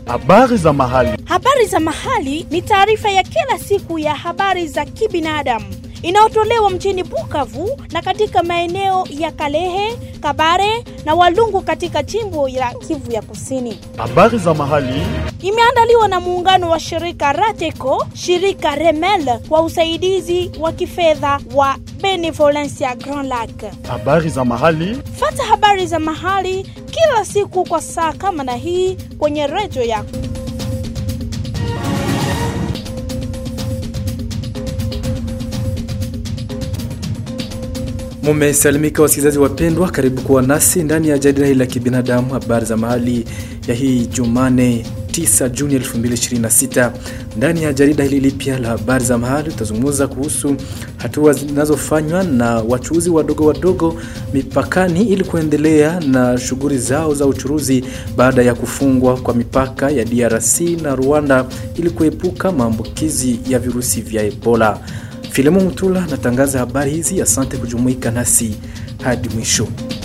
Habari za mahali. Habari za mahali ni taarifa ya kila siku ya habari za kibinadamu inayotolewa mjini Bukavu na katika maeneo ya Kalehe, Kabare na Walungu katika jimbo la Kivu ya Kusini. Habari za mahali. Imeandaliwa na muungano wa shirika Rateco, shirika Remel kwa usaidizi wa kifedha wa Benevolencia Grand Lac. Habari za mahali. Fata habari za mahali kila siku kwa saa kama na hii kwenye redio yako. Mumesalimika wasikilizaji wapendwa, karibu kuwa nasi ndani ya jarida hili la kibinadamu, habari za mahali ya hii Jumane 9 Juni 2026. Ndani ya jarida hili lipya la habari za mahali tutazungumza kuhusu hatua zinazofanywa na wachuuzi wadogo wadogo mipakani ili kuendelea na shughuli zao za uchuruzi baada ya kufungwa kwa mipaka ya DRC na Rwanda ili kuepuka maambukizi ya virusi vya Ebola. Filemon Mutula natangaza habari hizi. Asante kujumuika nasi hadi mwisho.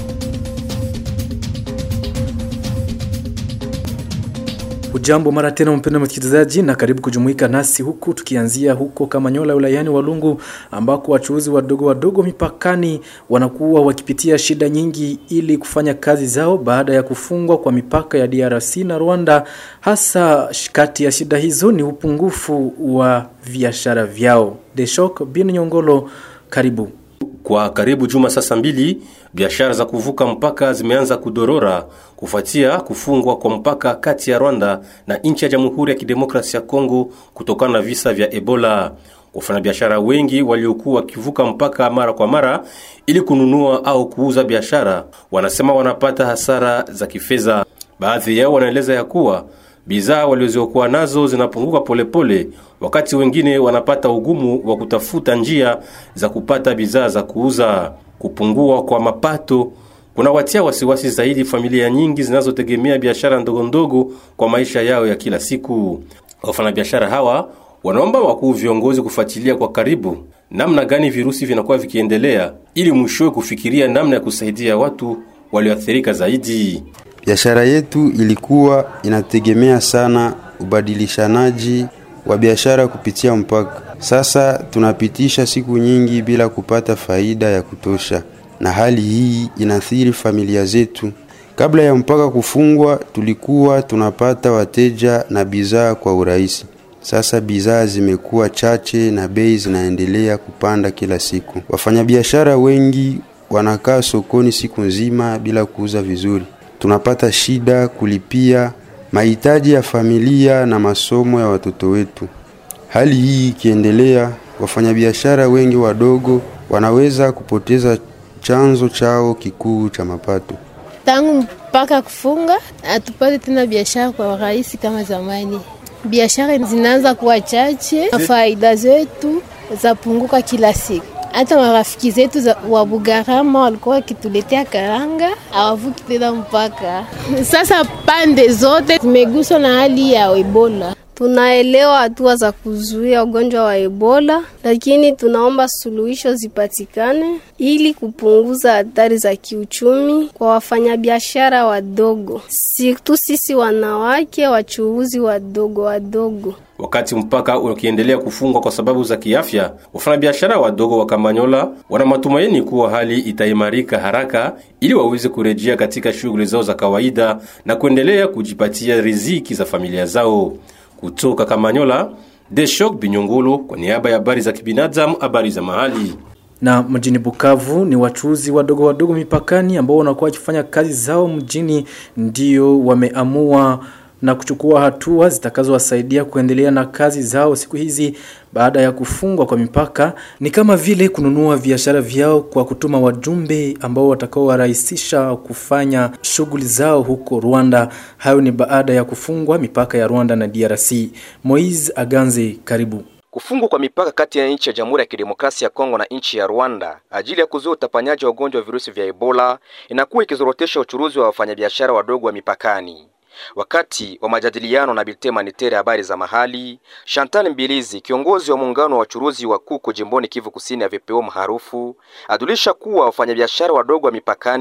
Ujambo mara tena mpendwa msikilizaji, na karibu kujumuika nasi huku tukianzia huko Kamanyola wilayani Walungu, ambako wachuuzi wadogo wadogo mipakani wanakuwa wakipitia shida nyingi ili kufanya kazi zao baada ya kufungwa kwa mipaka ya DRC na Rwanda. Hasa kati ya shida hizo ni upungufu wa biashara vyao. Deshok bin Nyongolo, karibu. Kwa karibu juma sasa mbili, biashara za kuvuka mpaka zimeanza kudorora kufuatia kufungwa kwa mpaka kati ya Rwanda na nchi ya Jamhuri ya Kidemokrasia ya Kongo kutokana na visa vya Ebola. Wafanyabiashara wengi waliokuwa wakivuka mpaka mara kwa mara ili kununua au kuuza biashara wanasema wanapata hasara za kifedha. Baadhi yao wanaeleza ya kuwa bidhaa waliziokuwa nazo zinapunguka polepole, wakati wengine wanapata ugumu wa kutafuta njia za kupata bidhaa za kuuza. Kupungua kwa mapato kunawatia wasiwasi zaidi familia nyingi zinazotegemea biashara ndogo ndogo kwa maisha yao ya kila siku. Wafanyabiashara hawa wanaomba wakuu viongozi kufuatilia kwa karibu namna gani virusi vinakuwa vikiendelea, ili mwishowe kufikiria namna ya kusaidia watu walioathirika zaidi. Biashara yetu ilikuwa inategemea sana ubadilishanaji wa biashara kupitia mpaka. Sasa tunapitisha siku nyingi bila kupata faida ya kutosha, na hali hii inaathiri familia zetu. Kabla ya mpaka kufungwa, tulikuwa tunapata wateja na bidhaa kwa urahisi. Sasa bidhaa zimekuwa chache na bei zinaendelea kupanda kila siku. Wafanyabiashara wengi wanakaa sokoni siku nzima bila kuuza vizuri. Tunapata shida kulipia mahitaji ya familia na masomo ya watoto wetu. Hali hii ikiendelea, wafanyabiashara wengi wadogo wanaweza kupoteza chanzo chao kikuu cha mapato. Tangu mpaka kufunga, hatupate tena biashara kwa urahisi kama zamani. Biashara zinaanza kuwa chache na faida zetu zapunguka kila siku. Hata marafiki zetu wa Bugarama walikuwa wakituletea karanga, hawavuki tena mpaka sasa. Pande zote zimeguswa na hali ya Ebola. Tunaelewa hatua za kuzuia ugonjwa wa Ebola, lakini tunaomba suluhisho zipatikane ili kupunguza hatari za kiuchumi kwa wafanyabiashara wadogo, situ sisi wanawake wachuuzi wadogo wadogo. Wakati mpaka ukiendelea kufungwa kwa sababu za kiafya, wafanyabiashara wadogo wa Kamanyola wana matumaini kuwa hali itaimarika haraka ili waweze kurejea katika shughuli zao za kawaida na kuendelea kujipatia riziki za familia zao. Kutoka Kamanyola, Deshok Binyongolo kwa niaba ya habari za kibinadamu, habari za mahali. Na mjini Bukavu ni wachuuzi wadogo wadogo mipakani ambao wanakuwa wakifanya kazi zao mjini ndio wameamua na kuchukua hatua zitakazowasaidia kuendelea na kazi zao siku hizi baada ya kufungwa kwa mipaka, ni kama vile kununua biashara vyao kwa kutuma wajumbe ambao watakaowarahisisha kufanya shughuli zao huko Rwanda. Hayo ni baada ya kufungwa mipaka ya Rwanda na DRC. Moise Aganze, karibu. Kufungwa kwa mipaka kati ya nchi ya Jamhuri ya Kidemokrasia ya Kongo na nchi ya Rwanda ajili ya kuzuia utapanyaji wa ugonjwa wa virusi vya Ebola inakuwa ikizorotesha uchuruzi wa wafanyabiashara wadogo wa mipakani. Wakati wa majadiliano na Biltema Nitere habari za mahali, Chantal Mbilizi, kiongozi wa muungano wa wachuruzi wa kuku jimboni Kivu Kusini ya VPO maarufu, adulisha kuwa wafanyabiashara wadogo wa mipakani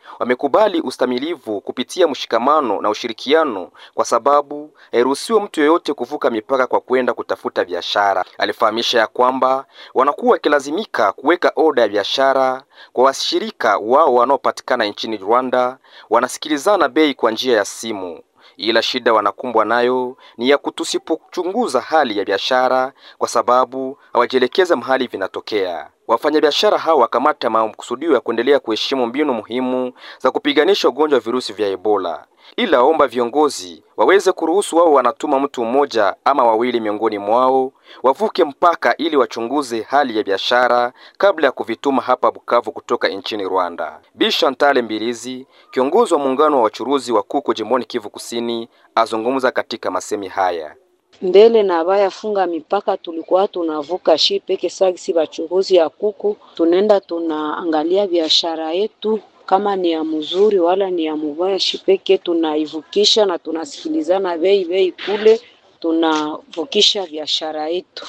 wamekubali ustamilivu kupitia mshikamano na ushirikiano, kwa sababu hairuhusiwe mtu yeyote kuvuka mipaka kwa kwenda kutafuta biashara. Alifahamisha ya kwamba wanakuwa wakilazimika kuweka oda ya biashara kwa washirika wao wanaopatikana nchini Rwanda, wanasikilizana bei kwa njia ya simu ila shida wanakumbwa nayo ni ya kutusipochunguza hali ya biashara, kwa sababu hawajielekeza mahali vinatokea. Wafanyabiashara hao wakamata makusudio ya kuendelea kuheshimu mbinu muhimu za kupiganisha ugonjwa wa virusi vya Ebola, ila waomba viongozi waweze kuruhusu wao wanatuma mtu mmoja ama wawili miongoni mwao wavuke mpaka ili wachunguze hali ya biashara kabla ya kuvituma hapa Bukavu kutoka nchini Rwanda. Bi Chantal Mbilizi, kiongozi wa muungano wa wachuruzi wa kuku jimboni Kivu Kusini, azungumza katika masemi haya. mbele na bayafunga mipaka tulikuwa tunavuka shi peke sagisi bachuruzi ya kuku, tunaenda tunaangalia biashara yetu kama ni ya mzuri wala ni ya mubaya, shi peke tunaivukisha na tunasikilizana bei bei kule tunavukisha biashara yetu.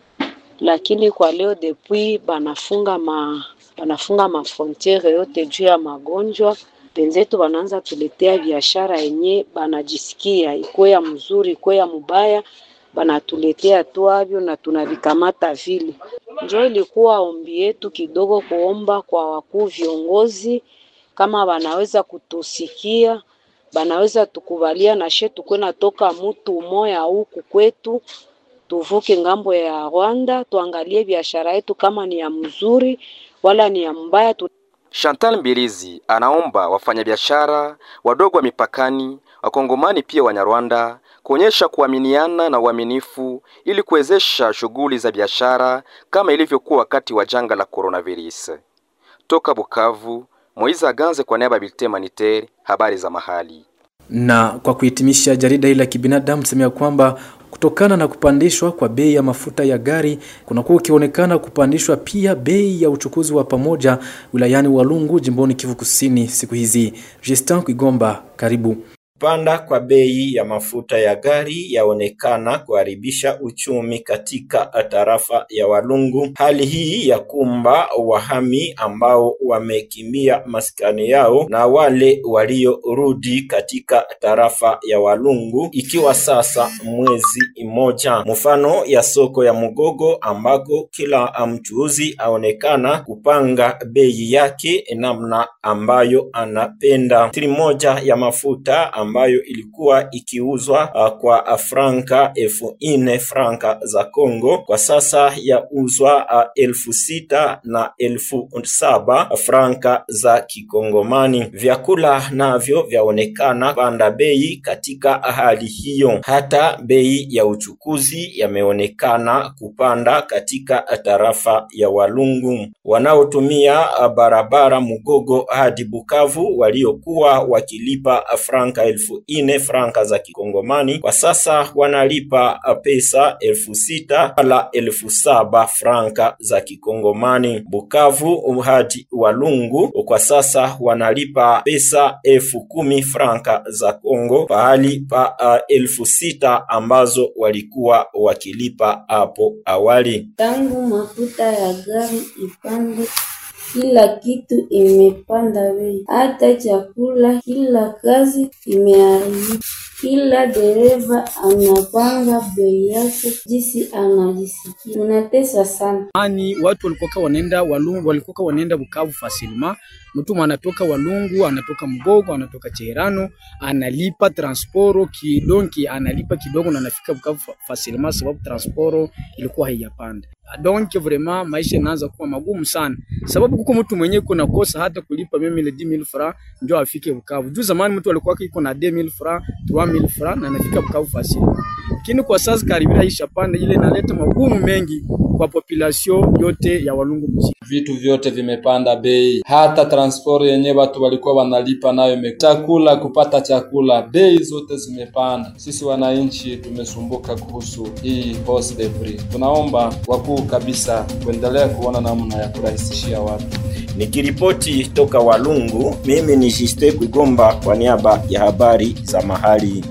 Lakini kwa leo depuis banafunga ma banafunga mafrontiere yote juu ya magonjwa benzetu wanaanza tuletea biashara yenye banajisikia ikuwe ya mzuri ikuwe ya mubaya, banatuletea tu avyo na tunavikamata vile. Njo ilikuwa ombi yetu kidogo, kuomba kwa wakuu viongozi kama banaweza kutusikia, banaweza tukubalia na she tukwe natoka mutu umoya huku kwetu tuvuke ngambo ya Rwanda, tuangalie biashara yetu kama ni ya mzuri wala ni ya mbaya tu Chantal Mbilizi anaomba wafanyabiashara wadogo wa mipakani, wakongomani pia Wanyarwanda kuonyesha kuaminiana na uaminifu ili kuwezesha shughuli za biashara kama ilivyokuwa wakati wa janga la coronavirus. Toka Bukavu, Moiza Ganze kwa niaba ya Bulletin Humanitaire, habari za mahali. Na kwa kuhitimisha jarida hili la kibinadamu semea kwamba kutokana na kupandishwa kwa bei ya mafuta ya gari kunakuwa ukionekana kupandishwa pia bei ya uchukuzi wa pamoja wilayani Walungu jimboni Kivu Kusini siku hizi. Justin Kwigomba, karibu. Kupanda kwa bei ya mafuta ya gari yaonekana kuharibisha uchumi katika tarafa ya Walungu. Hali hii ya kumba wahami ambao wamekimbia maskani yao na wale waliorudi katika tarafa ya Walungu, ikiwa sasa mwezi mmoja. Mfano ya soko ya Mugogo ambako kila mchuuzi aonekana kupanga bei yake namna ambayo anapenda. Litri moja ya mafuta ambayo ilikuwa ikiuzwa uh, kwa franka elfu nne franka za Kongo kwa sasa yauzwa uh, elfu sita na elfu saba franka za Kikongomani. Vyakula navyo vyaonekana panda bei katika hali hiyo. Hata bei ya uchukuzi yameonekana kupanda katika tarafa ya Walungu. Wanaotumia barabara Mugogo hadi Bukavu waliokuwa wakilipa franka elfu ine franka za kikongomani kwa sasa wanalipa pesa elfu sita wala elfu saba franka za kikongomani. Bukavu hadi Walungu kwa sasa wanalipa pesa elfu kumi franka za Kongo pahali pa uh, elfu sita ambazo walikuwa wakilipa hapo awali. Tangu mafuta ya gari ipande kila kitu imepanda bei, hata chakula, kila kazi imeharibika. Kila dereva anapanga bei yake jinsi anajisikia. Unatesa sana. Ani watu walikuwa wanaenda Walungu, walikuwa wanaenda Bukavu fasilima. Mtu anatoka Walungu, anatoka Mgogo, anatoka Cherano, analipa transporo kidonki, analipa kidogo na anafika Bukavu fasilima, sababu transporo ilikuwa haijapanda. Donc vraiment maisha inaanza kuwa magumu sana, sababu kuko mtu mwenyewe kuna kosa hata kulipa mimi ile 10000 francs ndio afike Bukavu. Juu zamani mtu alikuwa iko na 2000 francs 3000 francs na anafika Bukavu fasili, lakini kwa sasa karibia isha panda, ile inaleta magumu mengi kwa population yote ya Walungu mjini. Vitu vyote vimepanda bei, hata transport yenye watu walikuwa wanalipa nayo ime chakula, kupata chakula, bei zote zimepanda. Sisi wananchi tumesumbuka kuhusu hii hausse de prix. Tunaomba wakuu kabisa kuendelea kuona namna ya kurahisishia watu. Nikiripoti toka Walungu, mimi ni Jiste Kwigomba kwa niaba ya habari za mahali.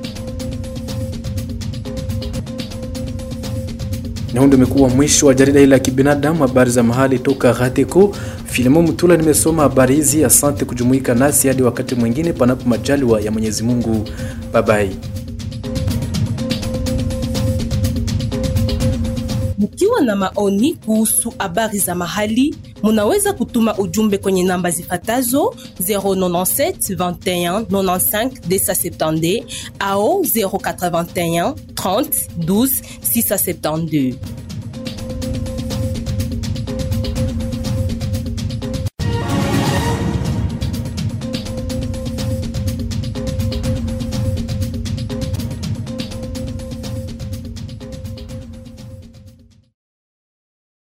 Na huu ndio umekuwa mwisho wa jarida hili la kibinadamu, habari za mahali toka Gateko. Filimo Mutula nimesoma habari hizi. Asante kujumuika nasi hadi wakati mwingine, panapo majaliwa ya Mwenyezi Mungu. Babai. Mkiwa na maoni kuhusu habari za mahali, munaweza kutuma ujumbe kwenye namba zifatazo 097 21 95 270 au 081 30 12 672.